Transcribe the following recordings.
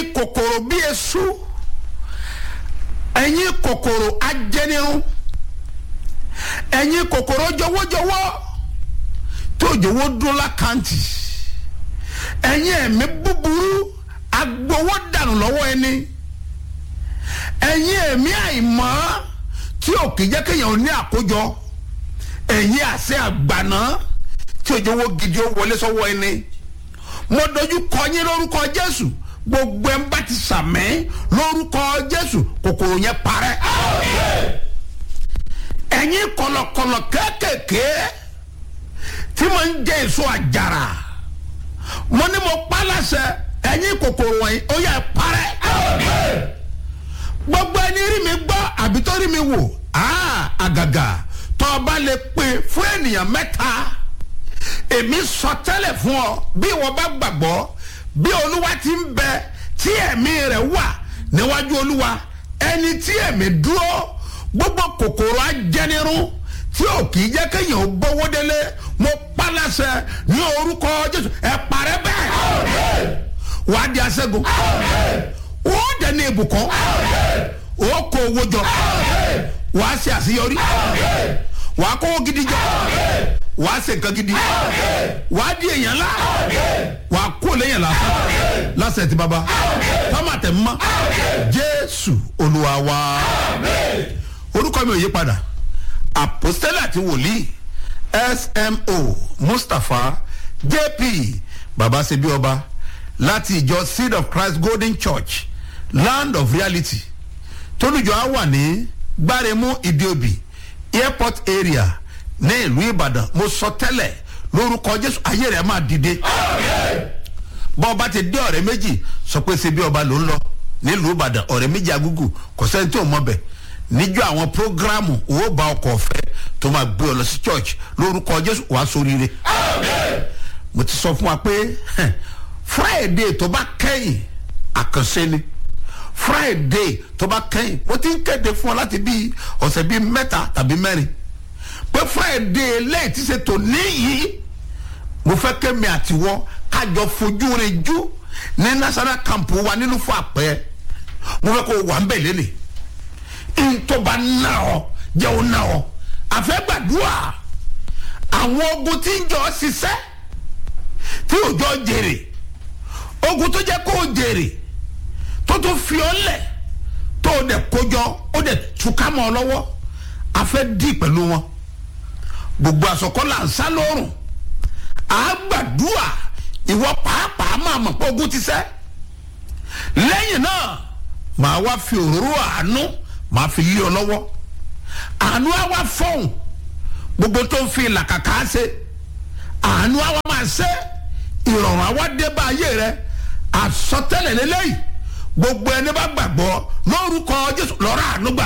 ẹ̀yin kòkòrò bí esu ẹ̀yin kòkòrò ajẹnirun ẹ̀yin kòkòrò jọwọ́jọwọ́ tó jọwọ́ dún lákàntì ẹ̀yin ẹ̀mí búburú agbowó dànù lọ́wọ́ ẹni ẹ̀yin ẹ̀mí àìmọ́ tí ò kì í jẹ́ kéèyàn ní àkójọ ẹ̀yin àṣẹ àgbàná tí òjò wo gidi ó wọlé sọ́wọ́ ẹni mo dojú kọ yín lórúkọ Jésù gbogbo ẹ̀ ń bá ti sàmẹ́ lórúkọ Jésù kòkòrò yẹn parẹ́ ẹ̀yin kọlọkọlọ kéékèèké tí mo ń jẹ èso àjàrà mo ní mo pa láṣẹ ẹ̀yin kòkòrò wọ̀nyí ó yẹ parẹ́ gbogbo ẹni rí mi gbọ́ àbí tó rí mi wò àgàgà tó o bá lè pè fún ènìyàn mẹ́ta èmi sọ tẹ́lẹ̀ fún ọ bí wọ́n bá gbàgbọ́ bí olúwa ti ń bẹ tí ẹ̀mí rẹ̀ wà níwájú olúwa ẹni tí ẹ̀mí dúró gbogbo kòkòrò ajẹnirun tí ò kì í jẹ́ kéèyàn ó bówó délé mo pa láṣẹ ní orúkọ jésù ẹ parẹ́ bẹ́ẹ̀ wàá di aṣẹ́gun ó dẹ̀ ní ibùkún ó kó owó jọ wàá ṣe àṣeyọrí wàá kówó gidi jọ wàá ṣe nǹkan gidi wàá di èèyàn la wàá kó lẹ́yìn lásán lásẹ̀ tí baba tọ́mà tẹ̀ mọ́ jésù olúwa wa orúkọ mi ò yí padà àpòstélà àti wòlíì smo mustapha jp baba ṣebí ọba láti ìjọ seed of christ golden church land of reality tólùjọ á wà ní gbáremú ìdíòbí airport area ní ìlú ìbàdàn mo sọ tẹ́lẹ̀ lórúkọ jésù ayé rẹ̀ máa dìde bọ́ ọba ti dé ọ̀rẹ́ méjì sọ pé ṣebí ọba ló ń lọ nílùú ìbàdàn ọ̀rẹ́ méjì agúgù kò sẹ́ni tí ò mọ̀ bẹ̀ níjọ́ àwọn prógrámù owó bá ọkọ̀ ọ̀fẹ́ tó máa gbé ọ lọ sí church lórúkọ jésù wàá sóríire mo ti sọ fún wa pé friday tó bá kẹ́yìn àkànṣe ni friday tó bá kẹ́yìn mo ti ń kéde fún ọ láti bí ọ̀sẹ̀ bíi mẹ́ta tàbí mẹ́rin pé friday lẹ́yìn tí ṣe tò níyì mo fẹ́ kémi àtiwọ́ kájọ fojú rẹ̀ jú ní national camp wa nínú fún àpẹ́ mo fẹ́ kó wà ń bẹ̀ lélẹ̀ ntọ́ba náà ọ jẹ́ ọ náà ọ àfẹ́gbàdúrà àwọn ogun tí ń jọ ṣiṣẹ́ tí òjò jèrè ogun tó jẹ́ kó jèrè tó tó fi ọ́ lẹ̀ tó o dẹ̀ kójọ ó dẹ̀ túká mọ́ ọ lọ́wọ́ afẹ́ dì pẹ̀lú wọn gbogbo àsọkọ́ là ń sá lórùn àgbàdúrà ìwọ pàápàá máa mọ̀ pé ogun ti ṣẹ́ lẹ́yìn náà màá wá fi òróró àánú màá fi lé ọ lọ́wọ́ àánú á wá fọ́hùn gbogbo tó ń fi làkàkà ṣe àánú á wá máa ṣe ìrọ̀rùn á wá dé bá ayé rẹ àsọtẹ́lẹ̀ lélẹ́yìí gbogbo ẹni bá gbàgbọ́ lórúkọ jésù lọ́rọ̀ àánú gbà.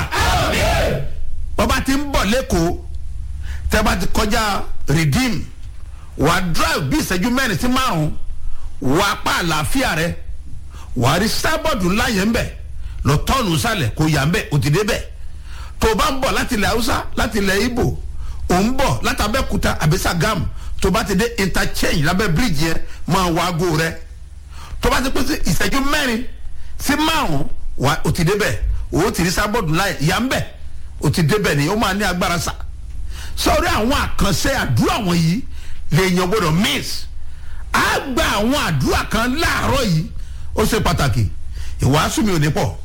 bọ́ba ti ń bọ̀ lẹ́kọ̀ọ́ tẹ́ bá ti kọjá redeem wà á drive bí ìṣẹ́jú mẹ́rin sí márùn-ún wà á pa àlàáfíà rẹ wà á rí sábọ̀dù ńlá yẹn ń bẹ̀ lọ tọ́ọ̀nù sálẹ̀ kò yà ń bẹ̀ ò ti dé bẹ̀ tó o bá ń bọ̀ láti ilẹ̀ haúsá láti ilẹ̀ ibo ò ń bọ̀ láti abẹ́kúta àbí Ṣàgámù tó o bá ti dé interchange lábẹ́ bíríìjì yẹn máa wá aago rẹ tó o bá ti pèsè ìṣẹ́jú mẹ́rin sí márùn wa o ti débẹ̀ o ti rí sábọ̀dù láyé ìyá ń bẹ̀ o ti débẹ̀ ni o máa ní agbára sa sọ̀rọ̀ àwọn àkànṣe àdúrà wọ̀nyí lèèyàn gbọ́dọ̀ miss á gba àwọn àdúrà kan láàárọ̀ yìí ó ṣe pàtàkì ìwàásù mi ò ní pọ̀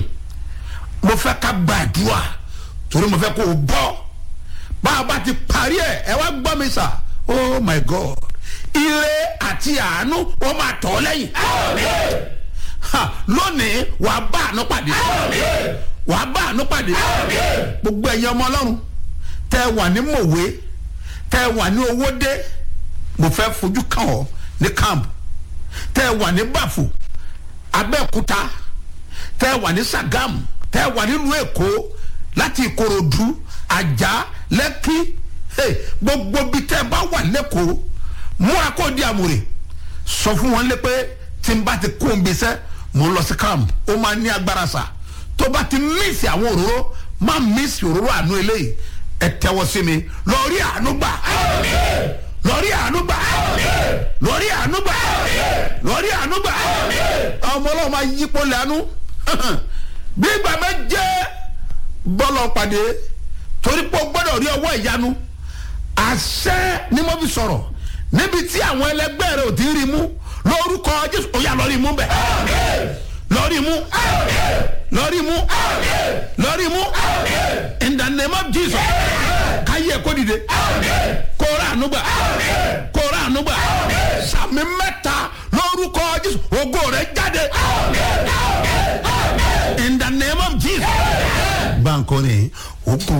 mo fẹ́ ká gba àdúrà torí mo fẹ́ kó o bọ́ bá a bá ti parí ẹ̀ ẹ wá gbọ́ mi sà oh my god ire àti àánú wọ́n máa tọ̀ ọ́ lẹ́yìn. Ha, lónìí wà á bá àánú pàdé wà á bá àánú pàdé gbogbo ẹ̀yin ọmọ ọlọ́run tẹ́ ẹ wà ní mòwe tẹ́ ẹ wà ní owódé mo fẹ́ fojú kàn ọ́ ní camp tẹ́ ẹ wà ní bàfò abẹ́òkúta tẹ́ ẹ wà ní sàgámù tẹ́ ẹ wà nílùú èkó láti ìkòròdú àjà lẹ́kí gbogbo bí tẹ́ ẹ bá wà lẹ́kọ̀ọ́ múra kó di àmúre sọ fún wọn lé pé tí n bá ti kó n bí sẹ́ mo ń lọ sí camp ó máa ní agbára sa tó bá ti mísì àwọn òróró má mísì òróró àánú eléyìí ẹ tẹ́wọ́ sí mi lọ rí àánú gbà lórí ànúgbà lórí ànúgbà lórí ànúgbà ọmọ ọlọ́run máa yípo lẹ́nu bí ìgbà méje bọ́lọ̀ pàdé torí pé o gbọ́dọ̀ rí ọwọ́ ìyanu àṣẹ ni mo fi sọ̀rọ̀ níbi tí àwọn ẹlẹgbẹ́ rẹ ò ti rí mú lórúkọ jésù ó yà lọ́rí mú bẹ̀ lọ́rí mú lọ́rí mú lọ́rí mú in the name of jesus káyé kó dìde kó rà ànúgbà kó rà ànúgbà sàmì mẹ́ta lórúkọ jésù ògo rẹ jáde in the name of jesus. báńkò ni ó kú.